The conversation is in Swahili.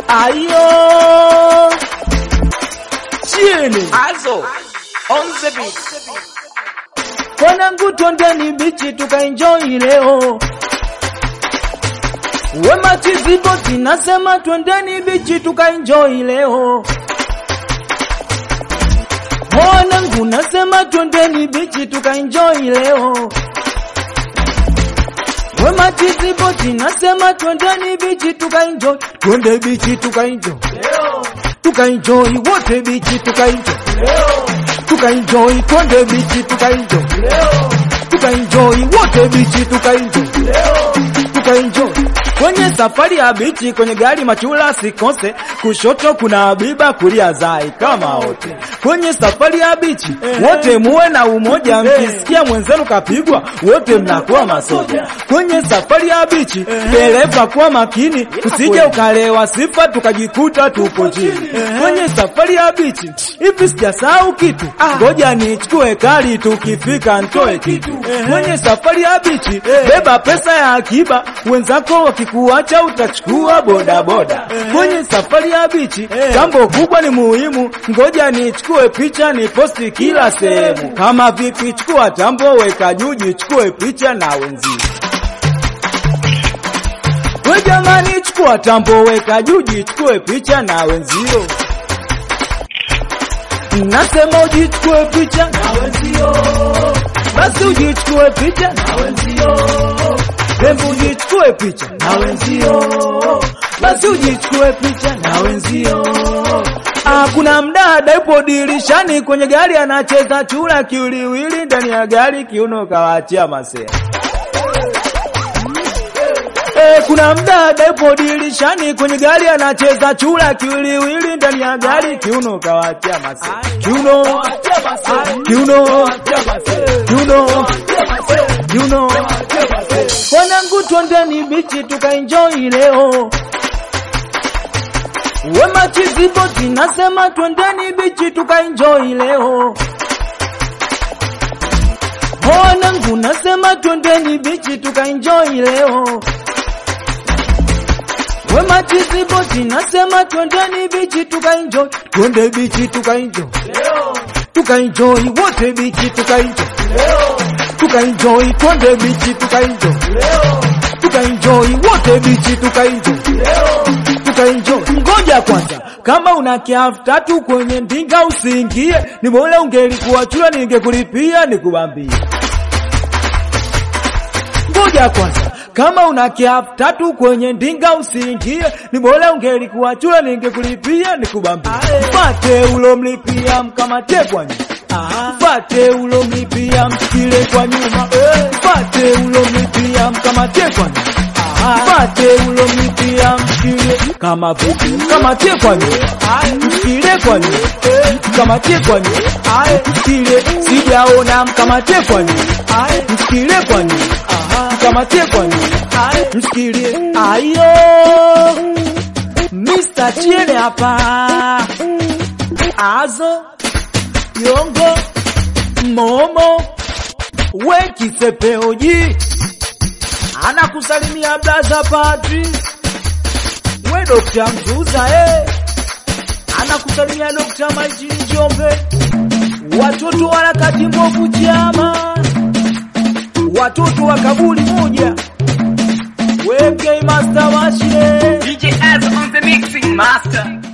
Ayo chini Also, on the beat. Wanangu twendeni bichi tukaenjoy leo. Wema chizibo tinasema twendeni bichi tukaenjoy leo. Wanangu nasema twendeni bichi tukaenjoy leo. Wema chizibo tinasema twendeni bichi tukaenjoy. Twende bichi tukaenjoy. Tukaenjoy wote bichi tukaenjoy. Tukaenjoy twende bichi tukaenjoy. Tukaenjoy wote bichi tukaenjoy. Tukaenjoy kwenye safari ya bichi, kwenye gari machula sikose, kushoto kuna Habiba, kulia Zai kama wote. Kwenye safari ya bichi wote muwe na umoja, mkisikia mwenzenu kapigwa wote mnakuwa masoja. Kwenye safari ya bichi dereva kuwa makini, usije ukalewa sifa tukajikuta tupo chini. Kwenye safari ya bichi hivi sijasahau kitu, ngoja nichukue kali, tukifika ntoe kitu. Kwenye safari ya bichi beba pesa ya akiba, wenzako wakikuacha utachukua bodaboda. Kwenye safari ya bichi jambo kubwa ni muhimu, ngoja nichukue picha ni posti kila sehemu. Kama vipi, chukua tambo, weka juu, jichukue picha na wenzio. We jamani, chukua tambo, weka juu, jichukue picha na wenzio. Nasema ujichukue picha na wenzio, basi ujichukue picha na wenzio. Hebu ujichukue picha na wenzio, basi ujichukue picha na wenzio. Ah, kuna mdada yupo dirishani kwenye gari anacheza chura kiwiliwili ndani ya gari, kiuno kawaachia masea. Eh, kuna mdada yupo dirishani kwenye gari anacheza chura kiwiliwili ndani ya gari, kiuno kawaachia masea. Kiuno, kiuno, kiuno, kiuno. Wanangu twendeni bichi tukaenjoy leo. Wema chizibo tinasema twendeni bichi tukaenjoy leo. Wanangu nasema twendeni bichi tukaenjoy leo. Wema chizibo tinasema twendeni bichi tukaenjoy. Twende bichi tukaenjoy. Tukaenjoy wote bichi tukaenjoy. Tukaenjoy twende bichi tukaenjoy. Tukaenjoy wote bichi tukaenjoy. Tukaenjoy. Ngoja kwanza, kama una kiafu tatu kwenye ndinga usiingie, ni bora ungelikuwa chura ningekulipia nikubambie. Ngoja kwanza, kama una kiafu tatu kwenye ndinga usiingie, ni bora ungelikuwa chura ningekulipia nikubambie. Mfate ulomlipia mkamate kwa nyuma. Mfate ulomlipia msikile kwa nyuma. Mfate ulomlipia mkamate kwa nyuma. Mfate ulomlipia msikile kama vipi, mkamatie kwa nyuma. Msikile kwa nyuma. Mkamatie kwa nyuma. Msikile sijaona mkamatie kwa nyuma. Msikile kwa nyuma. Mkamatie kwa nyuma. Msikile ayo. Mr. Chiene hapa. Azo. Yongo. Momo. We kisepeoji. Anakusalimia blaza Patri. We Dokta Mzuza eh. Anakusalimia Dokta Maitini Njombe. Watoto wa harakati mbovu chama. Watoto wa kaburi moja. We Master Washile. DJ Az on the mixing master.